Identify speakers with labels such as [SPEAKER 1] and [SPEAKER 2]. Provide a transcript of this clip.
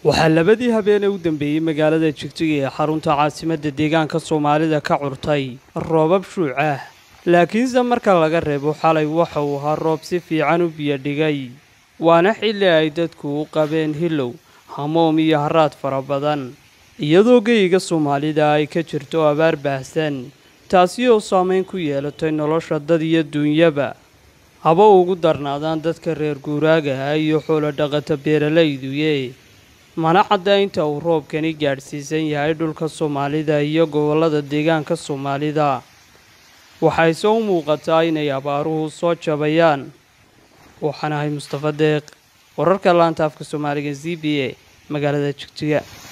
[SPEAKER 1] waxaa labadii habeenee u dambeeyey magaalada jigjiga ee xarunta caasimadda deegaanka soomaalida ka curtay roobab shuuc ah laakiinse marka laga reebo xalay waxa uu ahaa roob si fiican u biyodhigay waana xilli ay dadku u qabeen hilow hamoom iyo haraad fara badan iyadoo geyiga soomaalida ay ka jirto abaar baahsan taasi oo saamayn ku yeelatay nolosha dad iyo duunyaba haba ugu darnaadaan dadka reer guuraagaha iyo xoolo dhaqata beeralayduye mana cadda inta uu roobkani gaadhsiisan yahay dhulka soomaalida iyo gobollada deegaanka soomaalida waxayse u muuqataa inay abaaruhu soo jabayaan waxaan ahay mustafa deeq wararka laanta afka soomaaliga z b a magaalada jigjiga